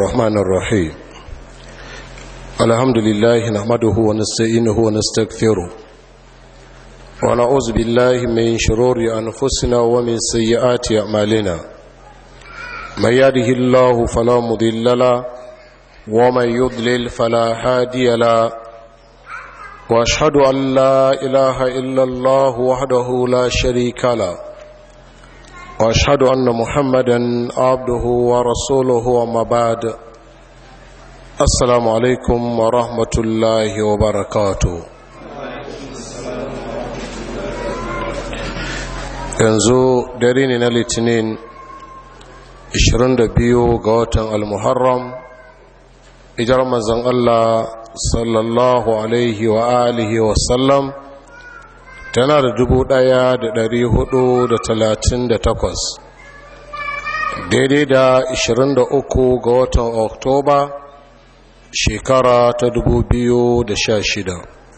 الرحمن الرحيم الحمد لله نحمده ونستعينه ونستغفره ونعوذ بالله من شرور أنفسنا ومن سيئات أعمالنا من يهده الله فلا مضل له ومن يضلل فلا هادي له واشهد ان لا اله الا الله وحده لا شريك له واشهد ان محمدا عبده ورسوله وما بعد السلام عليكم ورحمه الله وبركاته yanzu dare ne na litinin 22 ga watan almuharram ijar manzon Allah sallallahu alaihi wa alihi wa sallam tana da dubu ɗaya da dari hudu da talatin da takwas daidai da ishirin da uku ga watan oktoba shekara ta dubu biyu da sha shida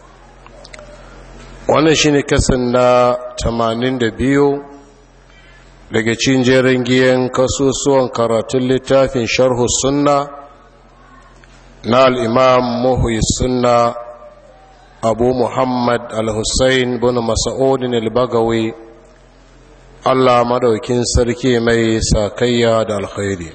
wannan shine kasan na tamanin da biyu daga cin jerin giyan kasusuwan karatun littafin sharhu sunna na al'imam muhuyi sunna abu muhammad al-hussein bin masa'udin al-bagawi allah maɗaukin sarki mai sakayya da alkhairi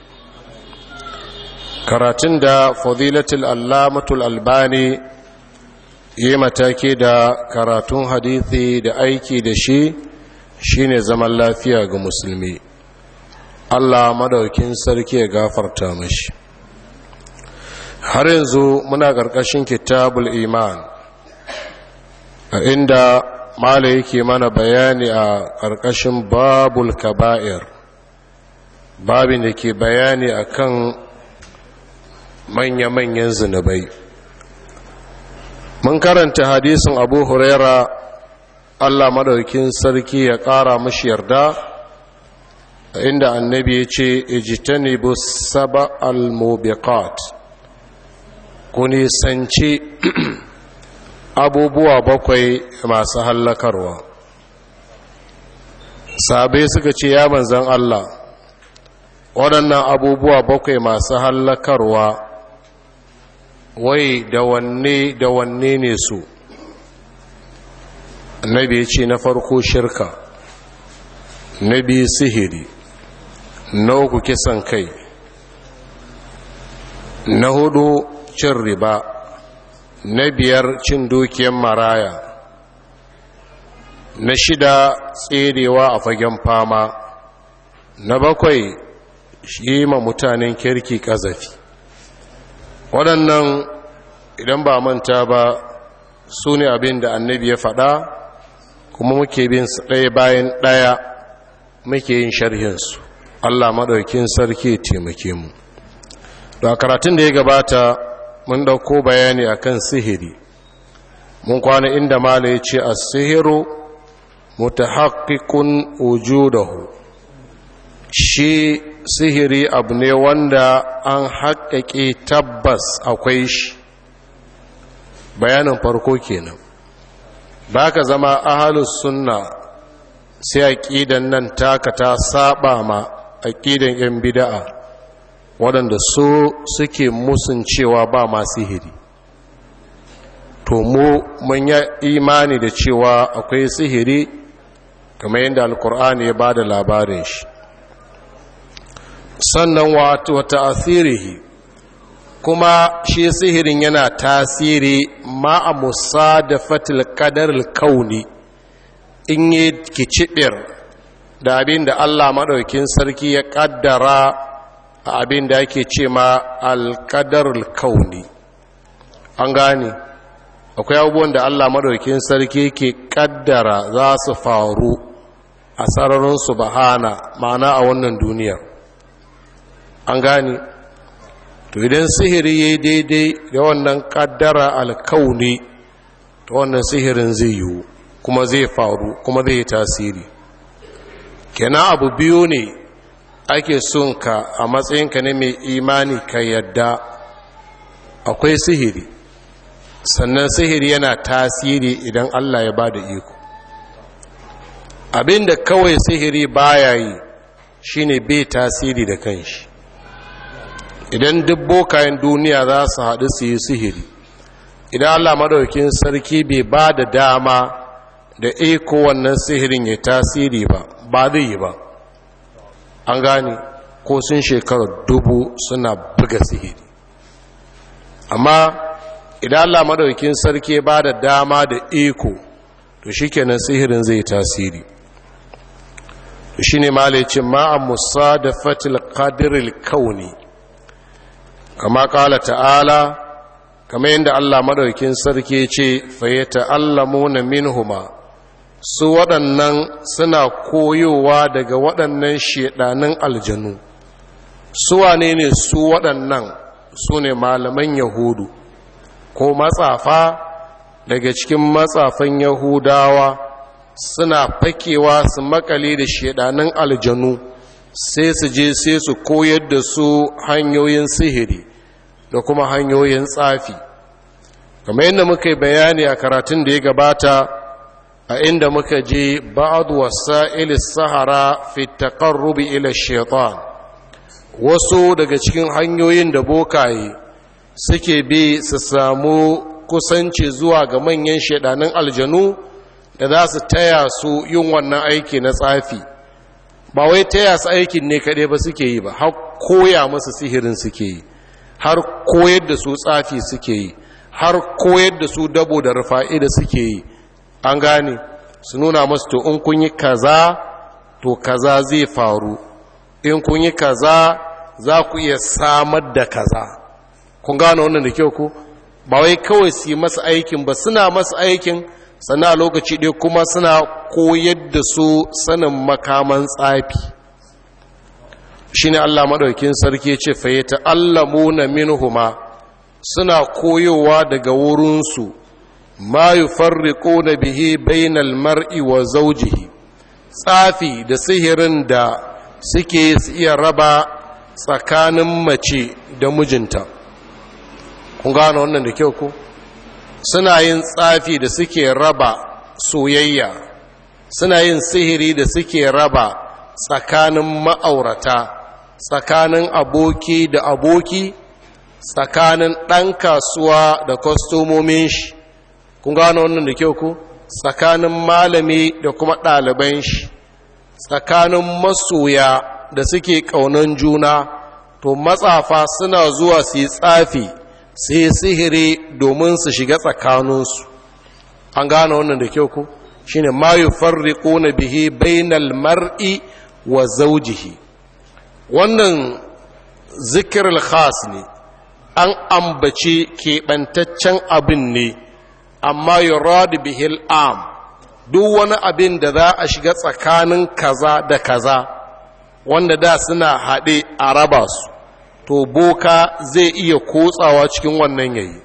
karatun da fadilatul allamatul albani yi mataki da karatun hadithi da aiki da shi shine zaman lafiya ga musulmi allah maɗaukin sarki ya gafarta mashi har yanzu muna ƙarƙashin kitabul iman a inda mala yake mana bayani a ƙarƙashin babul kaba'ir babin da ke bayani akan manya-manyan zunubai mun karanta hadisin abu huraira allah madaukin sarki ya ƙara mashi yarda inda annabi ya ce ijitanibu saba al-mubiqat ku nisanci abubuwa bakwai masu hallakarwa sabai suka ce ya manzan Allah waɗannan abubuwa bakwai masu hallakarwa wai da wanne da wanne ne su annabi ya ce na farko shirka na biyu sihiri na uku kisan kai na hudu cin riba na biyar cin dukiyar maraya na shida tserewa a fagen fama na bakwai shi ma mutanen kirki kazafi waɗannan idan ba manta ba su ne abin da annabi ya faɗa kuma muke bin su ɗaya bayan ɗaya muke yin sharhinsu allah maɗaukin sarki taimake mu da karatun da ya gabata mun dauko bayani akan sihiri mun kwana inda mala ya ce a sihiru mutahaqqiqun wujudahu shi sihiri abu ne wanda an haƙaƙe tabbas akwai shi bayanin farko kenan ba ka zama ahalus sunna sai aƙidan nan taka ta saba ma aƙidan 'yan bida'a waɗanda su suke musun cewa ba ma sihiri to mu mun yi imani da cewa akwai sihiri kamar yadda alkur'ani ya ba da labarin shi sannan wata asirihi kuma shi sihirin yana tasiri ma'a musa da fatil kadar kauni in yi kicibir da abin da allah maɗaukin sarki ya ƙaddara a abin da ake ce ma alkadarul kauni an gane akwai abubuwan da allah maɗaukin sarki ke kaddara za su faru a sararin su bahana ma'ana a wannan duniyar an gane to idan sihiri ya yi daidai da wannan kaddara alkauni ta wannan sihirin zai yiwu kuma zai faru kuma zai yi tasiri kenan abu biyu ne ake son ka a matsayinka ne mai imani ka yadda akwai sihiri sannan sihiri yana tasiri idan Allah ya ba da iko abinda kawai sihiri baya yi shine bai tasiri da kanshi idan duk bokayen duniya za su haɗu su yi sihiri idan allah maɗaukin sarki bai ba da dama da iko wannan sihirin ya tasiri ba ba zai yi ba an gane ko sun shekarar dubu suna buga sihiri amma idan allah maɗaukin sarki ba da dama da iko to shi kenan sihirin zai tasiri to shi ne malicin ma'an musa da fatil kadiril kauni kama ƙala ta'ala kama yadda allah maɗaukin sarki ce fayyata allamu na minhuma su waɗannan suna koyowa daga waɗannan shaɗanin aljanu su wane ne su waɗannan su ne malaman yahudu ko matsafa daga cikin matsafan yahudawa suna fakewa su makale da shaɗanin aljanu sai su je sai su koyar da su hanyoyin sihiri da kuma hanyoyin tsafi kamar yadda muka yi bayani a karatun da ya gabata a inda muka je ba'ad wasa'il sahara fi taqarrubi ila shaitan wasu daga cikin hanyoyin da bokaye suke bi su samu kusanci zuwa ga manyan shaidanin aljanu da za su taya su yin wannan aiki na tsafi ba wai taya su aikin ne kaɗai ba suke yi ba har koya masu sihirin suke yi har koyar da su tsafi suke yi har koyar da su dabo da rufa'i da suke yi an gane su nuna masu to in kun yi kaza to kaza zai faru in kun yi kaza za ku iya samar da kaza kun gane wannan da kyau ku ba wai kawai su yi masa aikin ba suna masa aikin sannan a lokaci ɗaya kuma suna koyar da su sanin makaman tsafi shi ne allah maɗaukin sarki ce faye ta'allamu na minhuma suna koyowa daga wurinsu ma yi farriko na bihi bainal mar'i wa zaujihi tsafi da sihirin da suke su iya raba tsakanin mace da mijinta kun gano wannan da kyau ko suna yin tsafi da suke raba soyayya suna yin sihiri da suke raba tsakanin ma'aurata tsakanin aboki da aboki tsakanin ɗan kasuwa da kwastomomin shi kun gano wannan da kyau ku tsakanin malami da kuma ɗaliban shi tsakanin masoya da suke ƙaunan juna to matsafa suna zuwa su yi tsafi sai sihiri domin su shiga tsakaninsu an gane wannan da kyau ku shine ma yufarriquna bihi bainal mar'i wa zawjihi wannan zikirul khas ne an ambaci keɓantaccen abin ne amma yurad bihi al'am duk wani abin da za a shiga tsakanin kaza da kaza wanda da suna haɗe a raba su to boka zai iya kotsawa cikin wannan yayi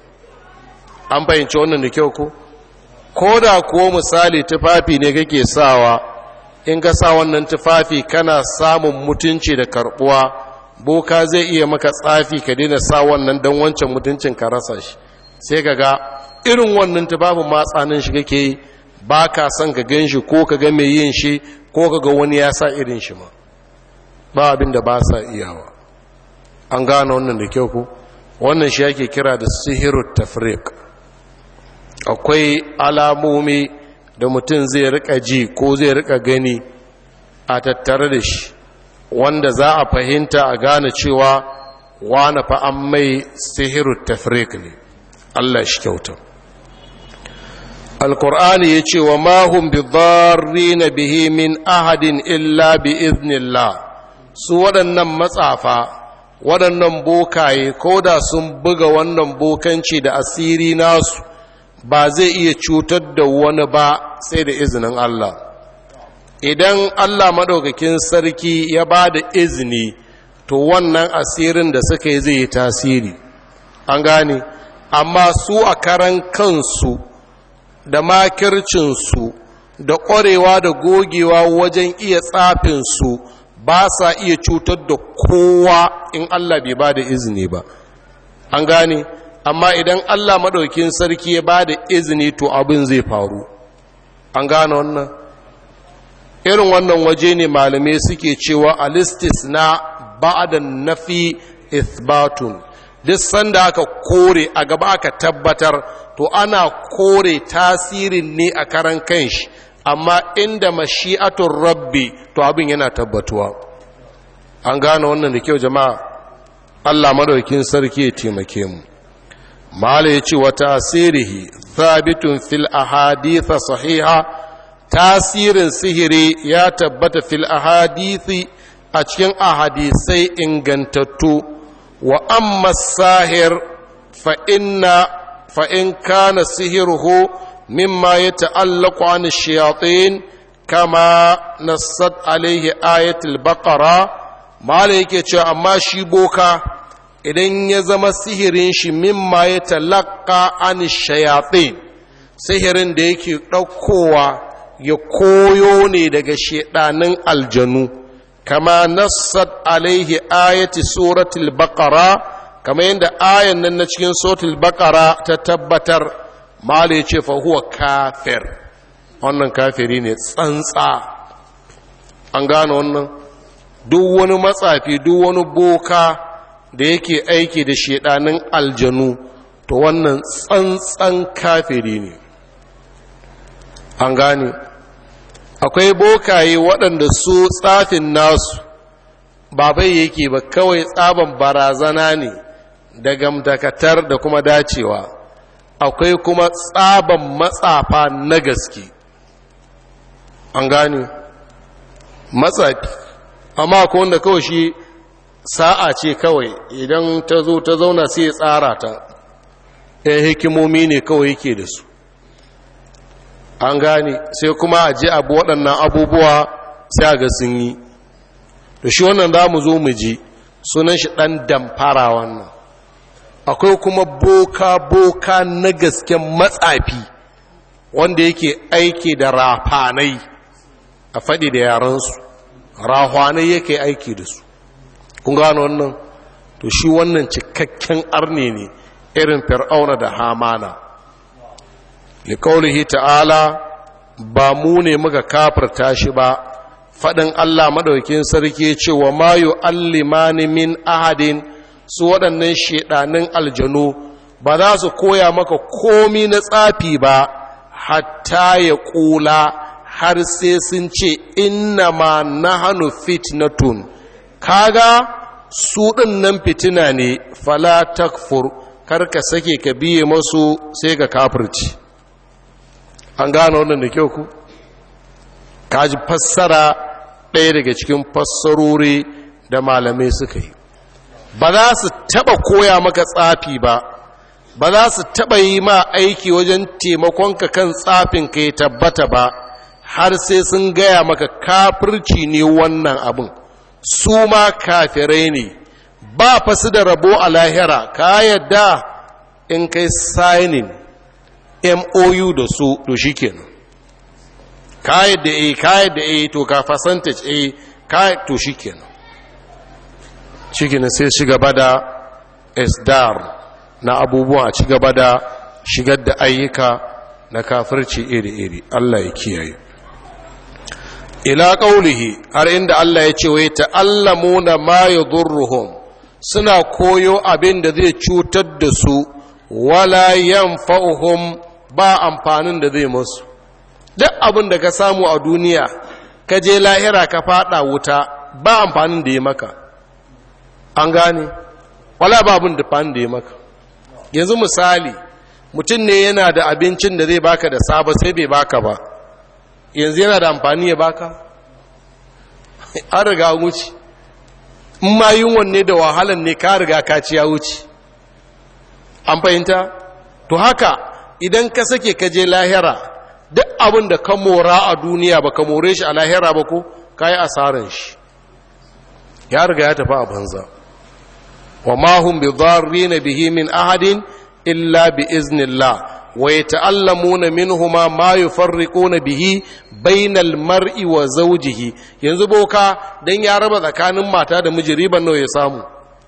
an fahimci wannan da kyau ko ko da kuwa misali tufafi ne kake sawa in ka sa wannan tufafi kana samun mutunci da karbuwa boka zai iya maka tsafi ka daina sa wannan don wancan mutuncin ka rasa shi sai ka ga irin wannan tufafin matsanin shi kake yi ba ka son ka gan shi ko ka ga mai yin shi ko ka ga wani ya sa irin shi ma ba abin da ba sa iyawa an gane wannan da kyau ku wannan shi ake kira da sihiru tafriq akwai alamomi da mutum zai rika ji ko zai rika gani a tattare da shi wanda za a fahimta a gane cewa wane fa an mai sihiru tafriq ne Allah shi kyauta alkur'ani ya ce wa mahun bi na bihi min ahadin illa bi iznillah su waɗannan matsafa waɗannan bokaye ko da sun buga wannan bokanci da asiri nasu ba zai iya cutar da wani ba sai da izinin Allah idan Allah maɗaukakin sarki ya ba da izini to wannan asirin da suka yi zai yi tasiri an gane amma su a karan kansu da makircinsu da ƙwarewa da gogewa wajen iya tsafinsu ba sa iya cutar da kowa in Allah bai ba da izini ba an gane amma idan Allah maɗaukin sarki ya ba da izini to abin zai faru an gane wannan irin wannan waje ne malamai suke cewa alistis na ba'adan nafi ithbatun duk sanda aka kore a gaba aka tabbatar to ana kore tasirin ne a karan kanshi amma inda mashi'atun rabbi to abin yana tabbatuwa an gane wannan da kyau jama'a Allah madaukin sarki ya taimake mu mala ya ce wa tasirihi thabitun fil ahadith sahiha tasirin sihiri ya tabbata fil ahadithi a cikin ahadisai ingantattu wa amma sahir fa inna fa in kana sihiruhu mimma yata'allaqu an shayatin kama nassat alaihi ayatul baqara mala yake cewa amma shi boka idan ya zama sihirin shi mimma ya talaka an shayatin sihirin da yake ɗaukowa ya koyo ne daga shaɗanin aljanu kama nassat alaihi ayati suratul baqara kama yadda ayan nan na cikin suratul baqara ta tabbatar mala ce fa huwa kafir wannan kafiri ne tsantsa an gane wannan duk wani matsafi duk wani boka da yake aiki da shedanin aljanu to wannan tsantsan kafiri ne an gane akwai bokaye waɗanda su tsafin nasu ba bai yake ba kawai tsaban barazana ne da gamdakatar da kuma dacewa akwai kuma tsaban matsafa na gaske an gane matsafi amma ko wanda kawai shi sa'a ce kawai idan ta zo ta zauna sai ya tsara ta ɗaya hikimomi ne kawai yake da su an gane sai kuma a ji abu waɗannan abubuwa sai a ga sun yi da shi wannan za mu zo mu ji sunan shi ɗan damfara wannan akwai kuma boka-boka na gasken matsafi wanda yake aiki da rafanai a faɗi da yaransu rahwanai yake aiki da su kun gano wannan to shi wannan cikakken arne ne irin fir'auna da hamana likaulihi ta'ala ba mu ne muka kafirta shi ba faɗin allah maɗaukin sarki ce wa mayu allimani min ahadin su waɗannan shaɗanin aljanu ba za su koya maka komi na tsafi ba hatta ya ƙula har sai sun ce inna ma na hannu fitnatun kaga su ɗin nan fitina ne fala takfur karka sake ka biye masu sai ka kafirci an gano wannan da kyau ku kaji fassara ɗaya daga cikin fassarori da malamai suka yi ba za su taɓa koya maka tsafi ba ba za su taɓa yi ma aiki wajen taimakonka kan tsafin ka ya tabbata ba har sai sun gaya maka kafirci ne wannan abin su ma kafirai ne ba fasu da rabo a lahira ka yadda in kai signing mou da su to shi kenan ka yadda a ka yadda a to ka percentage a ka to shi kenan shi kenan sai shi gaba da isdar na abubuwa a ci gaba da shigar da ayyuka na kafirci iri-iri Allah ya kiyaye ila ƙaulihi har inda Allah ya ce wai ta'allamuna ma yadurruhum suna koyo abin da zai cutar da su wala yanfa'uhum ba amfanin da zai musu duk abin da ka samu a duniya ka je lahira ka fada wuta ba amfanin da ya maka an gane wala ba abin da fanin da ya maka yanzu misali mutum ne yana da abincin da zai baka da saba sai bai baka ba yanzu yana da amfani ya baka an riga wuce in ma yunwan ne da wahalan ne ka riga ka ci ya wuce an fahimta to haka idan ka sake ka je lahira duk abin da ka mora a duniya ba ka more shi a lahira ba ko ka yi asaran shi ya riga ya tafi a banza wa mahun bi na bihi min ahadin illa bi iznillah ويتعلمون منهما ما يفرقون به بين المرء وزوجه yanzu boka dan ya raba tsakanin mata da miji riban nawa ya samu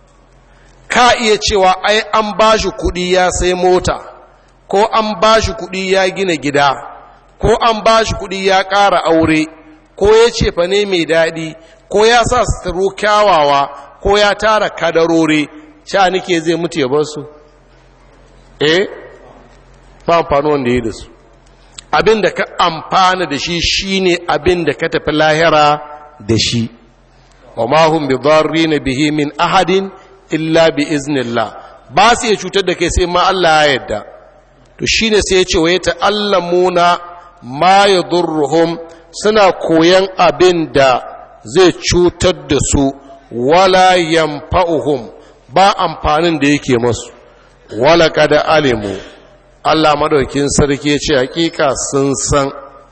ka iya cewa ai an bashi kuɗi ya sai mota ko an bashi kuɗi ya gina gida ko an bashi kuɗi ya ƙara aure ko ya ce fa ne mai daɗi ko ya sa suturu kyawawa ko ya tara kadarori sha nike zai mutu ya bar su eh ba amfani wanda ya da su abin da ka amfana da shi shine abin da ka tafi lahira da shi wa ma hum bi na bihi min ahadin illa bi iznillah ba su iya cutar da kai sai ma Allah ya yarda to shine sai ya ce wa ta'allamuna ma yadurruhum suna koyan abin da zai cutar da su wala yanfa'uhum ba amfanin da yake masu wala kada alimu Allah madaukin sarki ce hakika sun san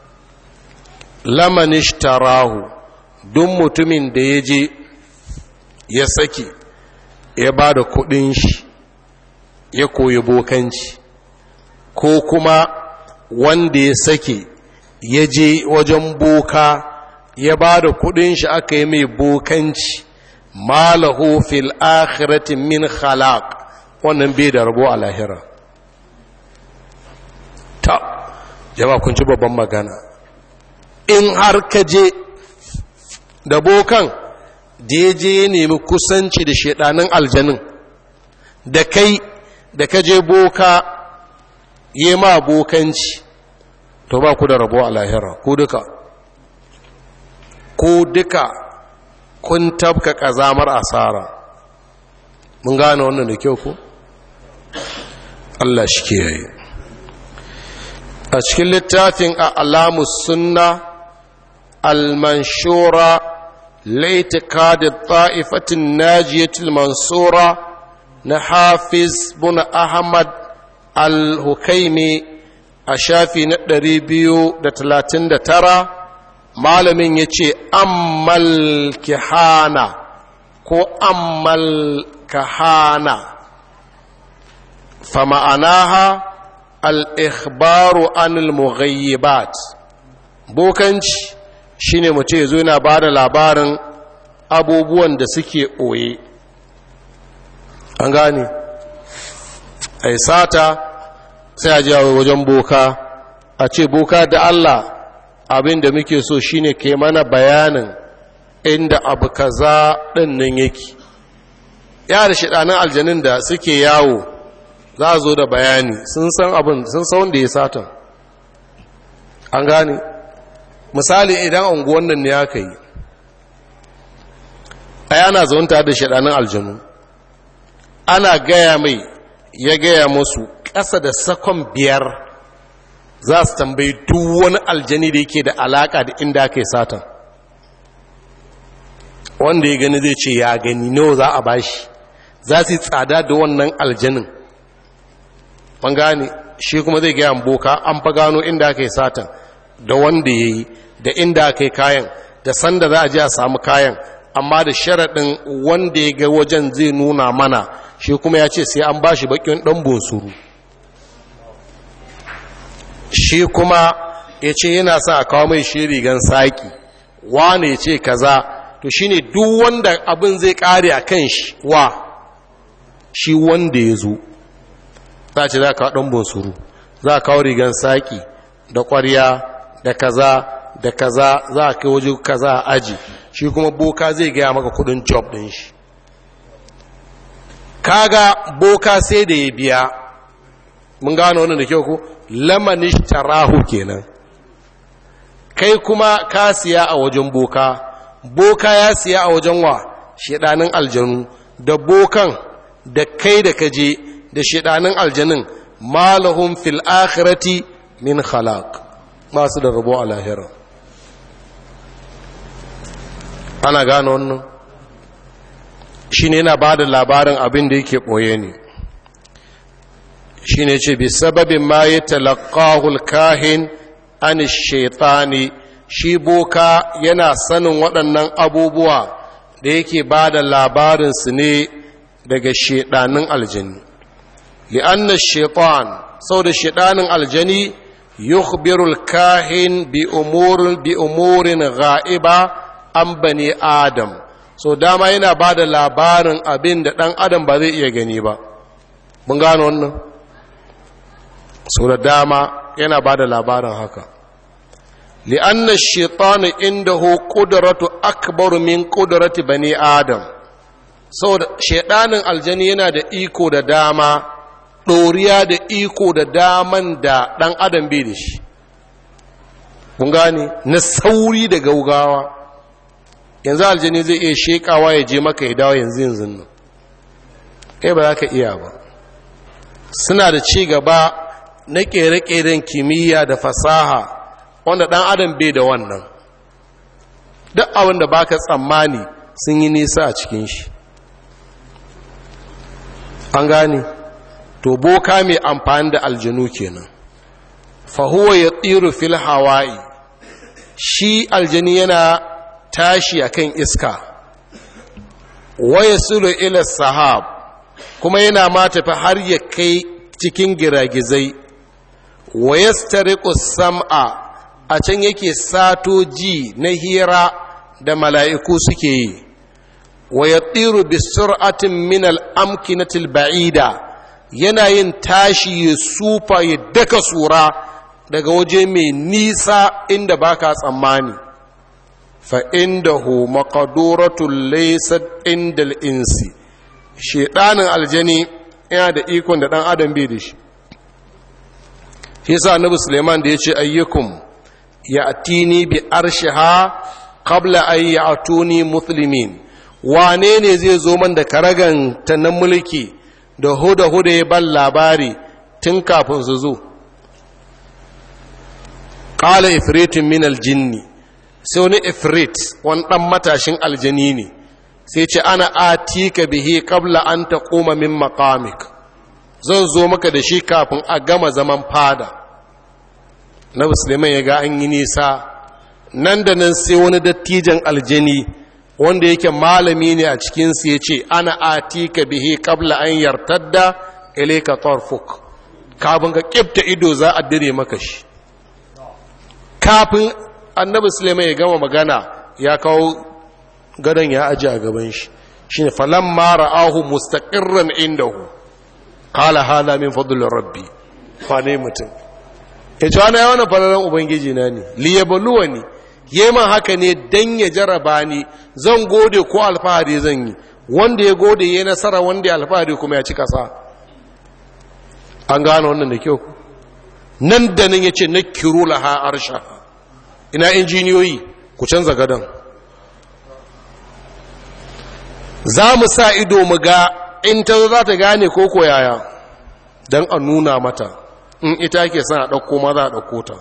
lamanishtarahu duk mutumin da ya je ya saki ya ba da kudin shi ya koyi bokanci ko kuma wanda ya sake ya je wajen boka ya ba da kudin shi aka yi mai bokanci malahu fil akhirati min khalaq wannan bai da rabo a lahira ta jama'a kun ci babban magana in har ka je da bokan da ya je ya nemi kusanci da shedanin aljanin da kai da ka je boka yi ma bokanci to ba ku da rabo a lahira ko duka ko duka kun tabka kazamar asara mun gane wannan da kyau ko Allah shi ke yayi a cikin littafin a alamus sunna al-manshura laitikadi ta'ifatin najiyatul mansura na hafiz buna ahmad al-hukaimi a shafi na ɗari biyu da talatin da tara malamin ya ce ammal kihana ko ammal kahana fa ma'anaha al-ikhbaru anil mughayyibat bokanci shine mutum ya zo yana ba da labarin abubuwan da suke ɓoye an gane a sata sai a jiya wajen boka a ce boka da Allah abin da muke so shine ke mana bayanin inda abu kaza ɗin nan yake ya da shiɗanin aljanin da suke yawo za a zo da bayani sun san abin sun san wanda ya satan an gane misali idan unguwan nan ne aka yi a yana zaunta da shiɗanin aljanu ana gaya mai ya gaya musu ƙasa da sakon biyar za su tambayi duk wani aljani da yake da alaƙa da inda aka yi satan wanda ya gani zai ce ya gani nawa za a bashi za su yi tsada da wannan aljanin ban gane shi kuma zai gaya boka an fa gano inda aka yi satan da wanda ya yi da inda aka yi kayan da sanda za a ji a samu kayan amma da sharaɗin wanda ya ga wajen zai nuna mana shi kuma ya ce sai an ba shi bakin ɗan bonsuru shi kuma ya ce yana sa a kawo mai shi rigan saƙi wane ya ce kaza to shi ne duk wanda abin zai ƙare a kan shi wa shi wanda ya zo za a ce za a kawo ɗan bonsuru za a kawo rigan saƙi da ƙwarya da kaza da kaza za a kai waje kaza a aji shi kuma boka zai gaya maka kudin job din shi kaga boka sai da ya biya mun gano wannan da kyau ko lamanish tarahu kenan kai kuma ka siya a wajen boka boka ya siya a wajen wa shedanin aljanu da bokan da kai da kaje da shedanin aljanun malahum fil akhirati min khalaq masu da rabo a lahira ana gano wannan shi ne yana ba da labarin abin da yake ɓoye ne shi ne ce bi sababin ma ya talakahul kahin an shaitani shi boka yana sanin waɗannan abubuwa da yake ba da labarinsu ne daga shaidanin aljani li'anna shaitan sau da shaidanin aljani yukhbirul kahin bi umurin bi umurin ga'iba an bani adam so dama yana ba da labarin abin da ɗan adam ba zai iya gani ba mun gano wannan so da dama yana ba da labarin haka li'anna shaitanu indahu qudratu akbar min qudrati bani adam saboda shaidanin aljani yana da iko da dama ɗoriya da iko da daman da ɗan adam bai da shi kun gane na sauri da gaugawa yanzu aljani zai iya shekawa ya je maka ya dawo yanzu yanzu nan kai ba za ka iya ba suna da ci gaba na ƙere-ƙeren kimiyya da fasaha wanda ɗan adam bai da wannan duk abin da baka tsammani sun yi nisa a cikin shi an gane to boka mai amfani da aljanu kenan fahuwa ya tsiru fil hawaii shi aljani yana tashi akan iska waya sulu ila sahab kuma yana ma tafi har ya kai cikin giragizai waya sam'a a can yake sato ji na hira da mala'iku suke yi wa ya tsiru bi sur'atin min al'amkinatil ba'ida yana yin tashi ya sufa ya daka sura daga waje mai nisa inda baka tsammani fa inda hu maqaduratun laysat inda insi shedanin aljani yana da ikon da dan adam bai da shi shi yasa annabi suleiman da yace ayyukum ya'tini bi arshiha qabla an ya'tuni muslimin wane ne zai zo man da karagan ta na mulki da huda huda ya ban labari tun kafin su zo qala ifritin min aljinni sai wani ifrit wani dan matashin aljani ne sai ce ana atika bihi qabla an taquma min maqamik zan zo maka da shi kafin a gama zaman fada na musulman ya ga an yi nisa nan da nan sai wani dattijan aljani wanda yake malami ne a cikinsu ya ce ana atika bihi kabla an yartadda ilaika tarfuk kafin ka kifta ido za a dire maka shi kafin annabi sulaiman ya gama magana ya kawo gadon ya aji a gaban shi shine falamma ra'ahu mustaqirran indahu qala hada min fadlir rabbi fa ne mutum ya ce wani yawan fararen ubangiji na ne liyabaluwa ne man haka ne don ya jaraba ni zan gode ko alfahari zan yi wanda ya gode ya nasara wanda ya alfahari kuma ya ci kasa an gane wannan da kyau nan da nan ya ce na kiru laha arsha ina injiniyoyi ku canza gadon za mu sa ido mu ga in ta za ta gane ko koyaya don a nuna mata in ita ke son a ɗauko ma za a ɗauko ta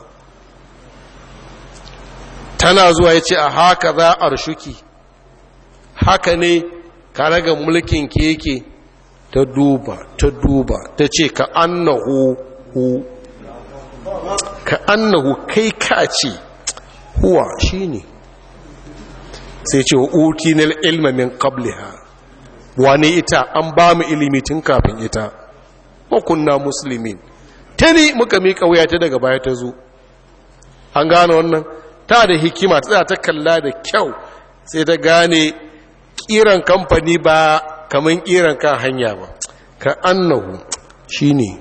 tana zuwa ya ce a haka za a rushuki haka ne ka raga mulkin keke ta duba ta duba ta ce ka annahu hu ka annahu kai ka ce huwa shi ne sai ce wa uti na ilmamin qabliha wane ita an ba mu ilimi tun kafin ita kunna musulmin ta ne muka miƙa wuya ta daga baya ta zo an gane wannan ta da hikima ta ta kalla da kyau sai ta gane kiran kamfani ba kamar kiran kan hanya ba ka annahu shi ne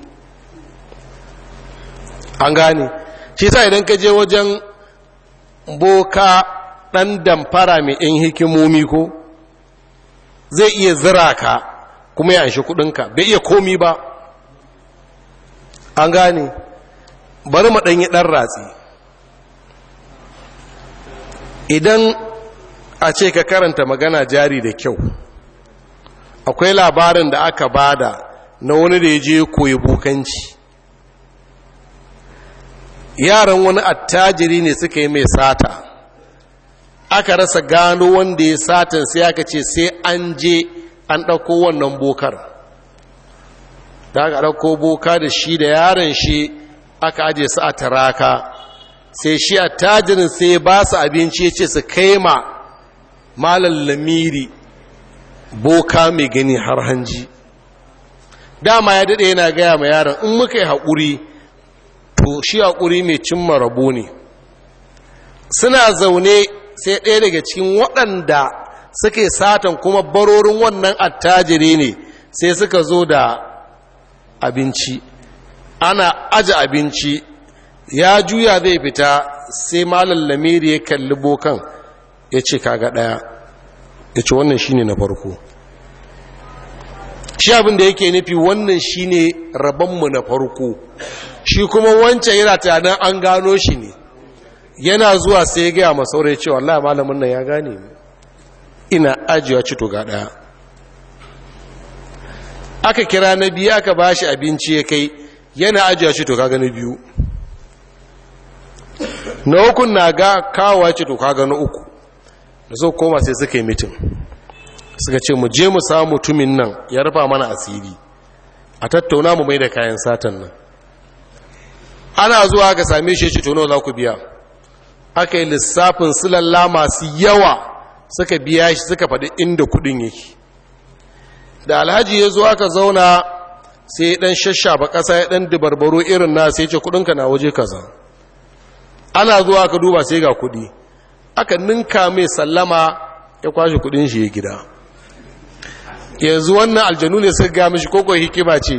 an gane shi sa idan ka je wajen boka ɗan damfara mai ‘yan hikimomi ko zai iya zira ka kuma ya anshi kudinka bai iya komi ba an gane bari maɗanyi ɗan ratsi idan a ce ka karanta magana jari da kyau akwai labarin da aka bada na wani da ya je koyi bukanci yaran wani attajiri ne suka yi mai sata aka rasa gano wanda ya satan sai aka ce sai an je an ɗauko wannan bokar da aka ɗauko boka da shi da yaron shi aka aje su a taraka sai shi a tajirin sai ba su abinci ya ce su kai ma malar lamiri boka mai gani har hanji dama ya daɗe yana gaya ma yaron in muka yi haƙuri to shi haƙuri mai cimma rabo ne suna zaune sai ɗaya daga cikin waɗanda suke satan kuma barorin wannan attajiri ne sai suka zo da abinci ana aje abinci ya juya zai fita sai malam lamiri ya kalli bokan ya ce kaga ɗaya ya ce wannan shi ne na farko shi abin da yake nufi wannan shine rabonmu na farko shi kuma wancan yana tunanin an gano shi ne yana zuwa sai ya gaya masaurai cewa Allah malamin nan ya gane ni ina ajiyewa cito ga ɗaya aka kira na biyu aka ba shi abinci ya kai yana ajiyewa cito ga na biyu na hukun na ga kawowa cito ga na uku da so koma sai suka yi mitin suka ce mu je mu samu mutumin nan ya rufa mana asiri a tattauna mu mai da kayan satan nan ana zuwa ga same shi cito nawa za ku biya aka yi lissafin silalla masu yawa suka biya shi suka faɗi inda kudin yake da alhaji ya zo aka zauna sai ya ɗan shashafa ƙasa ya ɗan dubarbaro irin na sai ce kudinka na waje kaza ana zuwa aka duba sai ga kudi aka ninka mai sallama ya kwashe kudin shi ya gida yanzu wannan aljanu ne suka ga mishi koko hikima ce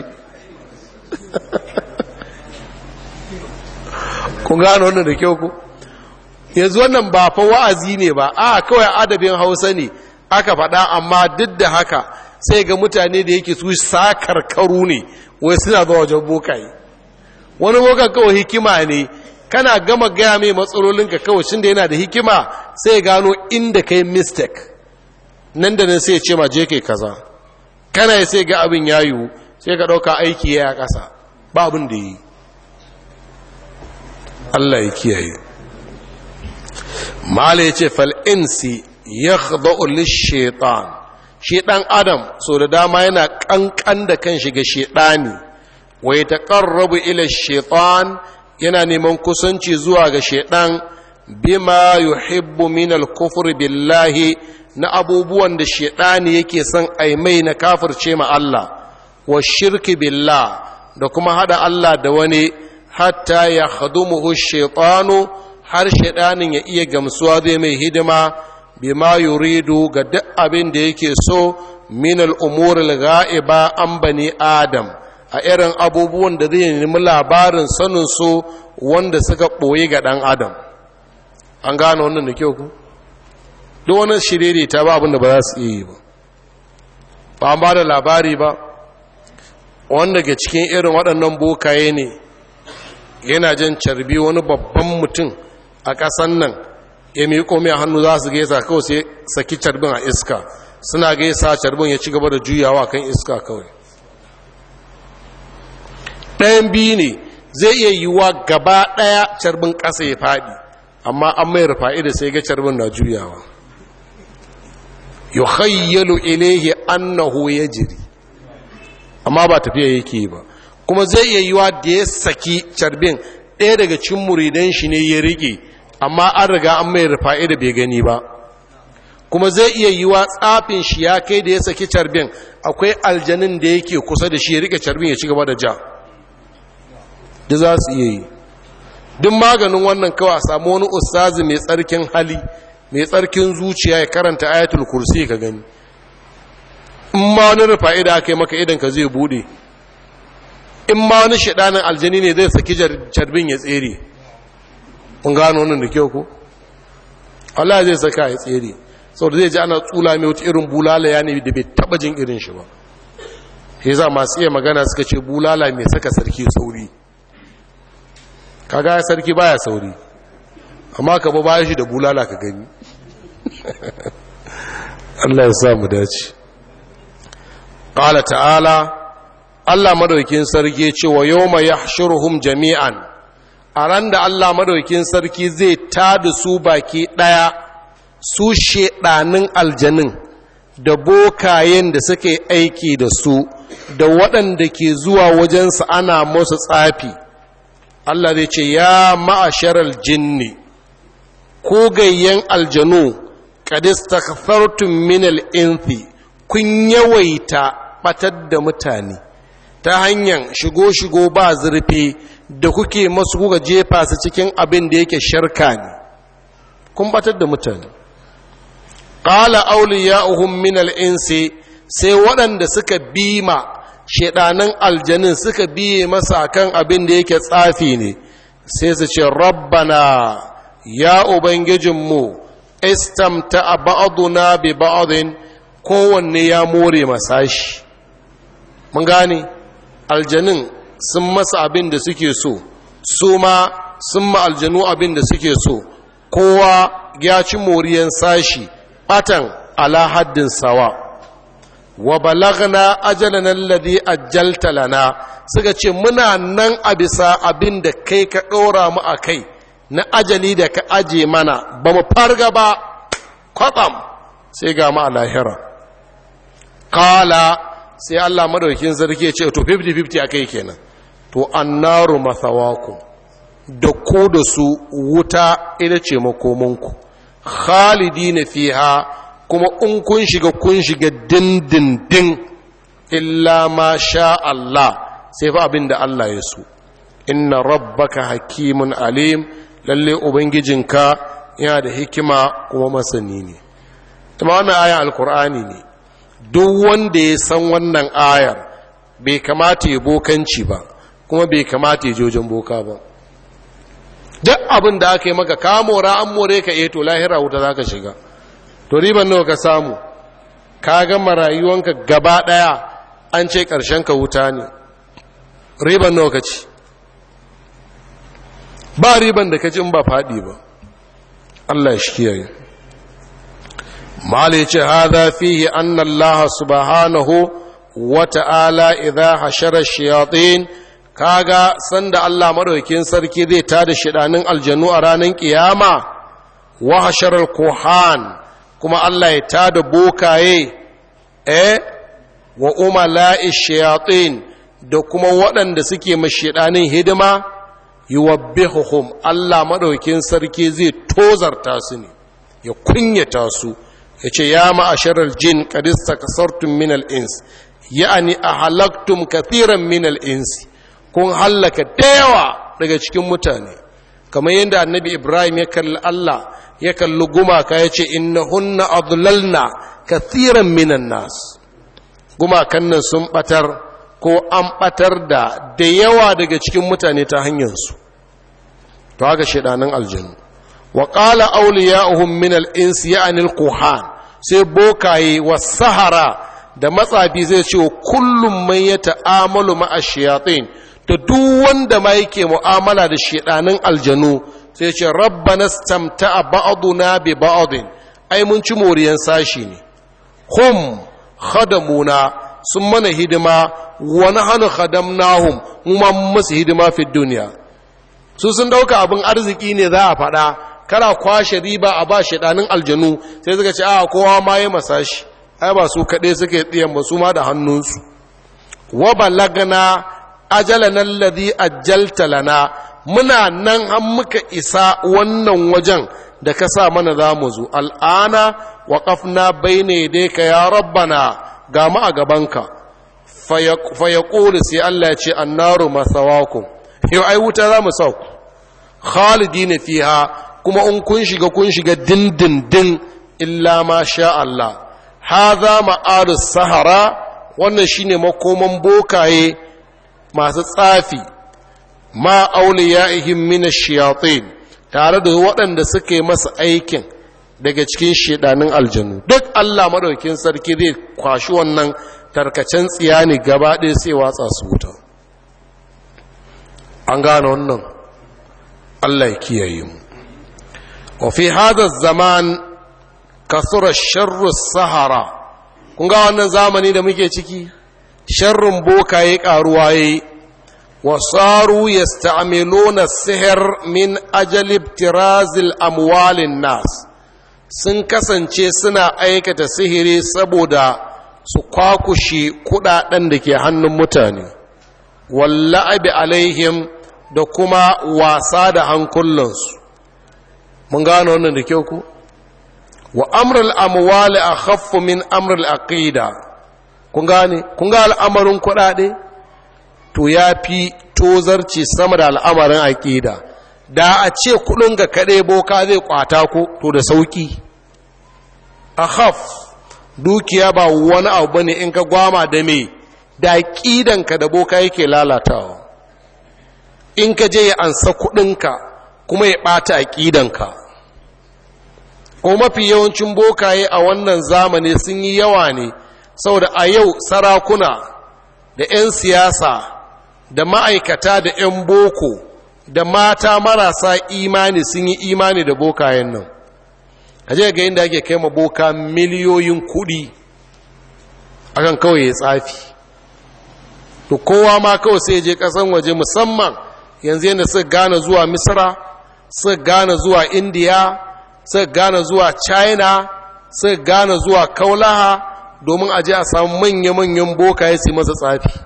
kun gano wannan da kyau ku yanzu wannan ba fa wa'azi ne ba a kawai adabin hausa ne aka faɗa amma duk da haka sai ga mutane da yake su sakarkaru ne wai suna zuwa wajen bokaye wani bokan kawai hikima ne kana gama gaya mai matsalolinka kawai shi da yana da hikima sai gano inda kai mistake nan da nan sai ce ma je kai kaza kana sai ga abin ya yiwu sai ka ɗauka aiki ya ƙasa ba abin da yi Allah ya kiyaye mala ya ce fal'insi ya khada'u shaitan shi ɗan adam so da dama yana ƙanƙan da kan shiga shaitani wai ta ƙarrabu ila shaitan yana neman kusanci zuwa ga shaitan bima yuhibbu min al-kufr billahi na abubuwan da shaitani yake son aimai na kafirce ma Allah wa shirki billah da kuma hada Allah da wani hatta ya khadumuhu shaitanu har shaidanin ya iya gamsuwa zai mai hidima bima yuridu ga duk abin da yake so min al'umur ga'iba an bani adam a irin abubuwan da zai nemi labarin sanin su wanda suka ɓoye ga ɗan adam an gane wannan da kyau ku duk wani shiriri ta ba abin da ba za su iya yi ba ba an ba da labari ba wanda ga cikin irin waɗannan bokaye ne yana jan carbi wani babban mutum a ƙasan nan ya miƙo mai hannu za su gaisa kawai sai saki carbin a iska suna gaisa carbin ya ci gaba da juyawa kan iska kawai ɗayan biyu ne zai iya yiwuwa gaba ɗaya carbin ƙasa ya faɗi amma an mai rufa'i da sai ga carbin na juyawa yukhayyalu ilayhi annahu yajri amma ba tafiya yake ba kuma zai iya yiwa da ya saki carbin ɗaya daga cin muridan shi ne ya rike amma an riga an mai rufa'i da bai gani ba kuma zai iya yiwa tsafin shi ya kai da ya saki carbin akwai aljanin da yake kusa da shi ya rike carbin ya ci gaba da ja da za su iya yi duk maganin wannan kawai a samu wani ustazi mai tsarkin hali mai tsarkin zuciya ya karanta ayatul kursi ka gani in ma wani rufa'i da aka yi maka idan ka zai bude in ma wani shaɗanin aljani ne zai saki carbin ya tsere kun gano wannan da kyau ko Allah zai saka ya tsere sau da zai ji ana tsula mai wata irin bulala ya ne da bai taba jin irin shi ba ya za masu iya magana suka ce bulala mai saka sarki sauri kaga ya sarki baya sauri amma ka ba baya shi da bulala ka gani Allah ya sa mu dace qala ta'ala Allah madaukin sarki cewa yawma yahshuruhum jami'an a ran da Allah madaukin sarki zai tada su baki daya su shedanin aljanin da bokayen da suke aiki da su da waɗanda ke zuwa wajensa ana musu tsafi Allah zai ce ya ma'asharal jinni ko gayyen aljanu kadistakfartum min al-inthi kun yawaita batar da mutane ta hanyar shigo-shigo ba zurfi da kuke masu kuka jefa su cikin abin da yake sharka ne kun batar da mutane qala awliya'uhum min al-insi sai waɗanda suka bima shedanan aljanin suka biye masa kan abin da yake tsafi ne sai su ce rabbana ya ubangijinmu istamta ba'duna bi ba'din kowanne ya more masashi mun gane aljanin sun masa abin da suke so su ma sun ma aljanu abin da suke so kowa ya ci moriyan sashi batan ala haddin sawa wa balagna ajalana alladhi ajjalta lana suka ce muna nan a bisa abin da kai ka ɗora mu a kai na ajali da ka aje mana ba mu farga ba kwatsam sai ga mu a lahira kala sai Allah madaukin sarki ce to 50-50 a kai kenan to annaru mathawaku da ku da su wuta ita ce makomanku khalidi na fiha kuma in kun shiga kun shiga dindindin illa ma sha Allah sai fa abin da Allah ya so inna rabbaka hakimun alim lalle ubangijinka yana da hikima kuma masani ne kuma wannan ayan alkur'ani ne duk wanda ya san wannan ayar bai kamata ya bokanci ba kuma bai kamata ya jojen boka ba duk abin da aka yi maka kamora an more ka eto lahira wuta za ka shiga to riban nawa ka samu ka gama rayuwanka gaba daya an ce karshen ka wuta ne riban nawa ka ci ba riban da ka ci in ba faɗi ba Allah ya shi kiyaye mala yace hadha fihi anna Allah subhanahu wa ta'ala idha hashara shayatin kaga sanda Allah madaukakin sarki zai tada shidanin aljanu a ranar kiyama wa hashara kuhan kuma Allah ya tada bokaye eh wa umala'i shayatin da kuma waɗanda suke mashidanin hidima yuwabbihuhum Allah madaukakin sarki zai tozarta su ne ya kunyata su ya ce ya ma'asharar jin kadista kasartun minal ins ya'ani a halaktum kathiran minal ins kun hallaka da yawa daga cikin mutane kamar yadda annabi ibrahim ya kalli Allah ya kalli gumaka ya ce innahunna adlalna kathiran minan nas gumakan nan sun batar ko an batar da da yawa daga cikin mutane ta hanyarsu to haka shaidanin aljanu wa qala awliya'uhum min al-ins ya'ni al-quhan sai bokaye wa sahara da matsafi zai ce wa kullum man ya ta'amalu ma'a shayatin da duk wanda ma yake mu'amala da shedanin aljanu sai ce rabbana stamta'a ba'duna bi ba'din ai mun ci moriyan sashi ne hum khadamuna sun mana hidima wa nahnu khadamnahum mu ma musu hidima fi duniya su sun dauka abin arziki ne za a faɗa kana kwashe riba a ba shaɗanin aljanu sai suka ce a kowa ma ya masa shi ai ba su kaɗai suke tsiyan ba su ma da hannunsu wa balagana ajalana alladhi ajjalta lana muna nan an muka isa wannan wajen da ka sa mana za mu zo al'ana wa ƙafna bai ne dai ka ya rabbana ga mu a gabanka fa ya sai Allah ya ce annaru masawakum yau ai wuta za mu sauku khalidi ne fiha kuma in kun shiga kun shiga dindindin illa ma sha Allah haza ma'arus sahara wannan shine makoman bokaye masu tsafi ma auliyaihim min ash-shayatin tare da waɗanda suka yi masa aikin daga cikin shedanin aljanu duk Allah madaukin sarki zai kwashi wannan tarkacen tsiyani gaba ɗaya sai watsa su wuta an gane wannan Allah ya kiyaye mu وفي هذا الزمان كثر الشر السهرة kun ga wannan zamani da muke ciki sharrin bokaye karuwa yayi wasaru yasta'miluna sihr min ajali ibtirazil amwalin nas sun kasance suna aikata sihiri saboda su kwakushe kudaden da ke hannun mutane walla'abi alaihim da kuma wasa da hankulansu mun gano wannan da kyau ku wa amrul amwali akhaffu min amrul aqida kun gane kun ga al'amarin kuɗaɗe to yafi tozarci sama da al'amarin aqida da a ce kuɗin ga kaɗai boka zai kwata ko to da sauki akhaf dukiya ba wani abu bane in ka gwama da me da aqidanka da boka yake lalatawa in ka je ya ansa kuɗinka kuma ya ɓata aƙidanka ko mafi yawancin bokaye a wannan zamani sun yi yawa ne saboda a yau sarakuna da 'yan siyasa da ma'aikata da 'yan boko da mata marasa imani sun yi imani da bokayen nan a je ga inda ake kai ma boka miliyoyin kudi akan kawai ya tsafi to kowa ma kawai sai je kasan waje musamman yanzu yadda suka gane zuwa misra suka gane zuwa indiya suka gane zuwa china suka gane zuwa kaulaha domin aje a samu manya-manyan bokaye su masa tsafi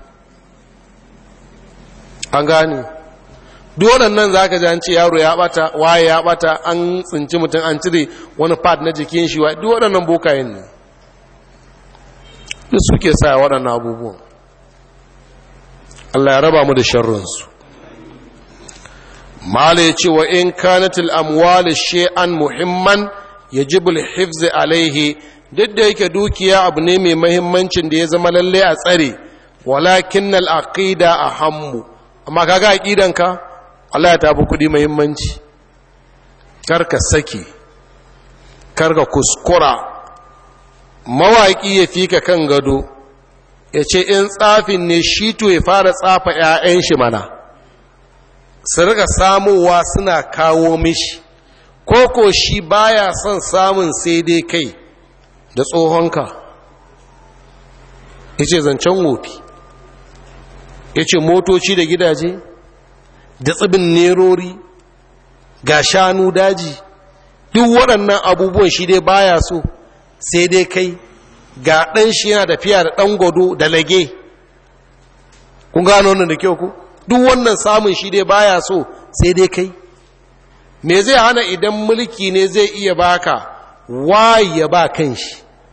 an gane duk waɗannan za ka ji an ce yaro ya ɓata waye ya ɓata an tsinci mutum an cire wani pad na jikin shi wa duk waɗannan bokayen ne duk suke sa waɗannan abubuwan Allah ya raba mu da sharrinsu mala ya ce wa in kanatil amwali shay'an muhimman yajibul hifz alaihi duk da yake dukiya abu ne mai mahimmancin da ya zama lalle a tsare walakin al-aqida ahammu amma kaga aqidanka Allah ya tafi kudi mahimmanci karka saki karka kuskura mawaki ya fika kan gado ya ce in tsafin ne shi to ya fara tsafa 'ya'yan shi mana su riga samowa suna kawo mishi koko shi baya son samun sai dai kai da tsohonka ya ce zancen wofi ya ce motoci da gidaje da tsibin nerori ga shanu daji duk waɗannan abubuwan shi dai baya so sai dai kai ga ɗan shi yana tafiya da ɗan gwado da lage kun gano wannan da kyau ku duk wannan samun shi dai baya so sai dai kai me zai hana idan mulki ne zai iya baka waye ya ba kan shi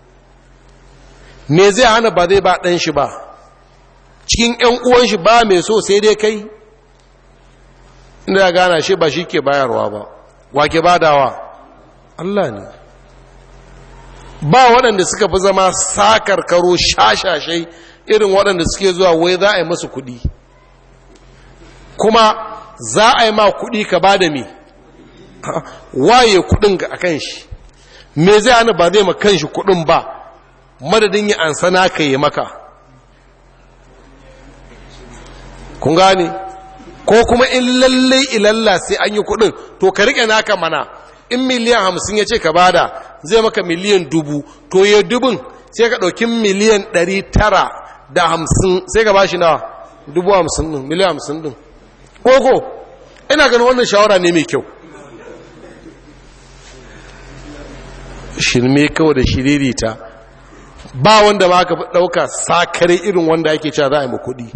me zai hana ba zai ba ɗan shi ba cikin ‘yan uwan shi ba mai so sai dai kai inda gana shi ba shi ke bayarwa ba wa ke badawa Allah ne ba waɗanda suka fi zama sakarkaro shashashai irin waɗanda suke zuwa wai za a yi masu kuɗi kuma za a yi ma kuɗi ka ba da me waye kuɗin a kan shi me zai hana ba zai ma kan shi kuɗin ba madadin yi ansana ka yi maka kun gane ko kuma in lallai ilalla sai an yi kuɗin to ka riƙe naka mana in miliyan hamsin ya ce ka bada zai maka miliyan dubu to ya dubun sai ka ɗauki miliyan ɗari tara da hamsin sai ka bashi nawa dubu hamsin ɗin miliyan hamsin ɗin koko ina ganin wannan shawara ne mai kyau shirme kawai da shiririta ba wanda ma ka ɗauka sakare irin wanda ake cewa za a yi ma kuɗi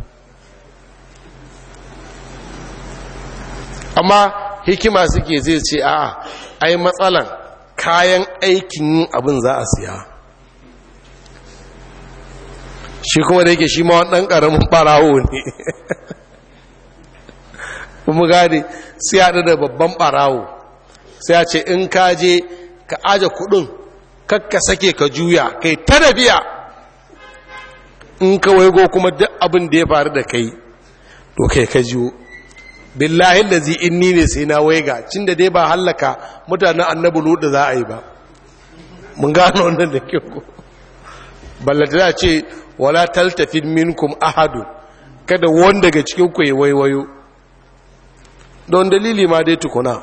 amma hikima suke zai ce a'a ai matsalan kayan aikin yin abin za a siya shi kuma da yake shi ma ɗan ƙaramin ɓarawo ne kuma gane sai haɗu da babban ɓarawo sai a ce in ka je ka aje kuɗin kakka sake ka juya kai ta da biya in ka waigo kuma duk abin da ya faru da kai to kai ka jiwo billahi lazi inni ne sai na waiga cin da dai ba hallaka mutanen annabi ludu za a yi ba mun gano wannan da kyau ballata za ce wala taltafin minkum ahadu kada wanda daga cikin ku ya waiwayo don dalili ma dai tukuna